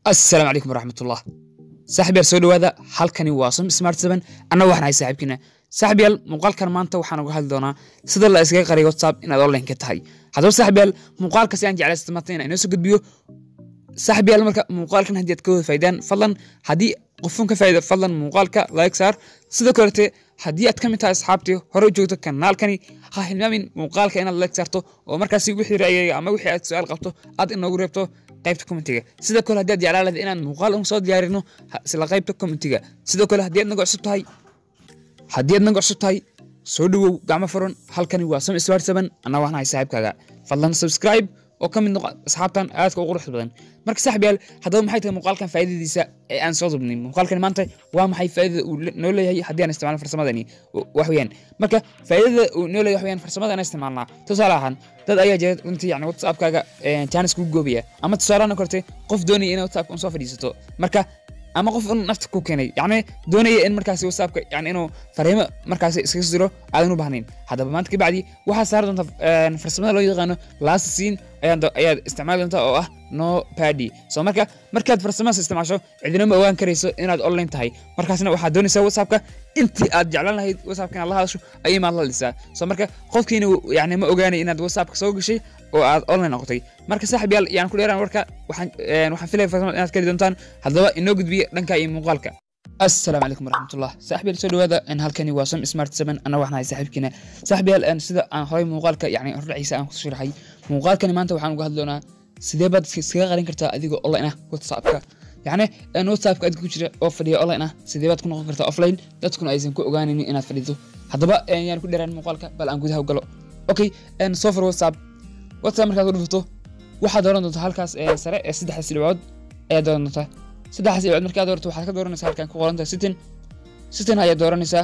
assalaamu calaykum waraxmatullah saaxib yaal soo dhowaada halkani waa som smart seven anna waxaan ahay saaxiibkiina saaxib yaal muuqaalkan maanta waxaan uga hadli doonaa sida la iskaga qariyo whatsapp inaad online ka tahay haddaba saaxib yaal muuqaalkasi aan jeclaysta maanta inaan inoo soo gudbiyo saaxib yaal marka muuqaalkan haddii aad ka wada faydaan fadlan haddii qofun ka faa'ida fadlan muuqaalka like saar sidoo kalete haddii aad ka mid tahay asxaabtii hore u joogto kanaalkani ha hilmaamin muuqaalka inaad like saarto oo markaasi wixii ra'yiga ama wixii aad su-aal qabto aad inoogu reebto qaybta commentiga sidoo kale haddii aad jeclaan lahayd inaan muuqaal un soo diyaarino isla qaybta commentiga sidoo kale haddii aad naga cusub tahay haddii aad naga cusub tahay soo dhowow gacmo furan halkani waa sam smart seven anna waxaan ahay saaxiibkaaga fadlan subscribe oo ka mid noqo asxaabtan aadka u quruxda badan marka saaxib yaal haddaba maxay tahay muuqaalkan faa'iidadiisa ee aan soo dubnin muuqaalkani maanta waa maxay faa'iidada uu noo leeyahay haddii aan isticmaalno farsamadani wax weeyaan marka faa'iidada uu noo leeyahay wax weeyaan farsamada aan isticmaalnaa tusaale ahaan dad ayaa jira runtii yani whatsappkaaga jaanis kugu goobaya ama tusaalahan korte qof doonaya inay whatsappka un soo fadhiisato marka ama qof un nafta ku keenay yacni doonaya in markaasi whatsappka yani inuu fariimo markaasi iskaga diro aadan u baahnayn haddaba maanta kabacdi waxaa saari doonta farsamada loo yaqaano last scene ayaad isticmaali doontaa oo ah no padi so marka markaad farsamadaas isticmaasho cidina ma ogaan karayso inaad online tahay markaasna waxaad doonaysaa whatsappka intii aad jeclaan lahayd whatsappka inaad la hadasho ayay maad la dhisaa so marka qofkiina yani ma ogaanay inaad whatsappka soo gashay oo aad online noqotay marka saaxib yaal yaan ku dheeraan warka waxaan waxaan filaya farsamada inaad kari doontaan haddaba inoo gudbiya dhanka iyo muuqaalka assalaamu calaykum waraxmatullah saaxib yaal soo dhowaada halkani waa som smart seven anna waxaan ahay saaxiibkiina saaxib yaal sida aan horay muuqaalka yani horraciisa aan ku sharaxay muuqaalkani maanta waxaan uga hadli doonaa sidee baad iskaga qarin kartaa adigoo online ah whatsappka yacni whatsappka adiga ku jira oo fadhiya online ah sidee baad ku noqon kartaa offline dadkuna aysan ku ogaanaynin inaad fadhido haddaba yaan ku dheeraan muuqaalka bal aan gudaha u galo okay software whatsapp whatsapp markaad ku dhufato waxaad dooran doontaa halkaas sare ee saddexdaas dhibcood ayaad dooran doontaa saddexdaas dhibcood markaad doorato waxaad ka dooranaysaa halkan ku qoran tahay sitin sitin ayaad dooranaysaa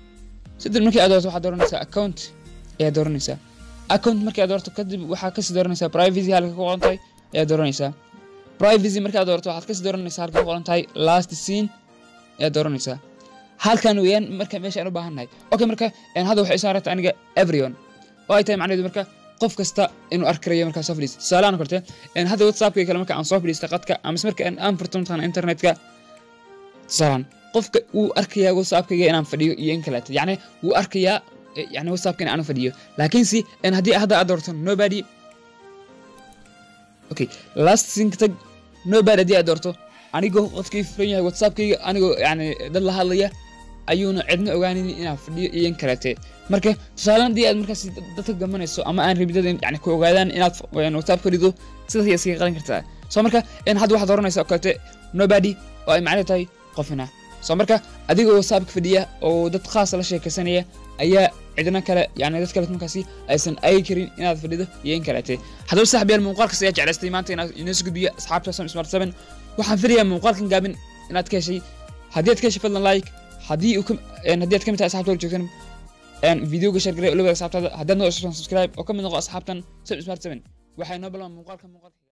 sitin markii aad doorato waxaad dooranaysaa account ayaad dooranaysaa account markii aad doorato kadib waxaa kasii dooranaysaa privacy halka ku qoran tahay ayaad dooranaysaa privacy markii aad doorato waxaad kasii dooranaysaa halka ku qoran tahay last scene ayaad dooranaysaa halkan weeyaan marka meesha aan u baahannahay okay marka hadda waxay soo aragta aniga everyone oo ay tahay macnaheedu marka qof kasta inuu arki karayo markaa soo fadhiista tusaalahan korte hadda whatsappka kale marka aan soo fadhiista qadka ama marka aan furto mataqana internetka tusaalaan qofka wuu arkayaa whatsappkayga inaan fadhiyo iyo in kaleeto yacni wuu arkayaa yani whatsappka in aan fadhiyo laakiinse haddii hadda aad doorto nobody okay last thing tag nobody haddii aad doorto anigoo qofkii furan yahay whatsappkayga anigoo yani dad la hadlaya ayuuna cidna ogaanin inaan fadhiyo iyo in kaleete marka tusaale haddii aad markaas dadka gamanayso ama aan rabidad yani ku ogaadaan inaad whatsapp ka rido sidaas ayaa iskaga qaran kartaa soo marka hadda waxaad dooranaysaa oo kaleete nobody oo ay macno tahay qofina soo marka adigoo whatsappka fadhiya oo dad khaasa la sheekaysanaya ayaa cidna kale yani dad kale markaasi aysan agi karin inaad fadhido iyo in kaleete haddaba saaxib yaal muuqaalkas ayaa jeclaystay maanta inaad inoo soo gudbiya asxaabta som smart seven waxaan filayaa muuqaalkan gaabin inaad ka heshay haddii aad ka heshay fadlan like haddii haddii aad ka mid tahay asxabta hor joogtan videoga share garay olawada asxaabtaada haddaad noo cusubtan subscribe oo ka mid noqo asxaabtan som smart seven waxay noo balmaan muuqaalka muuqaalka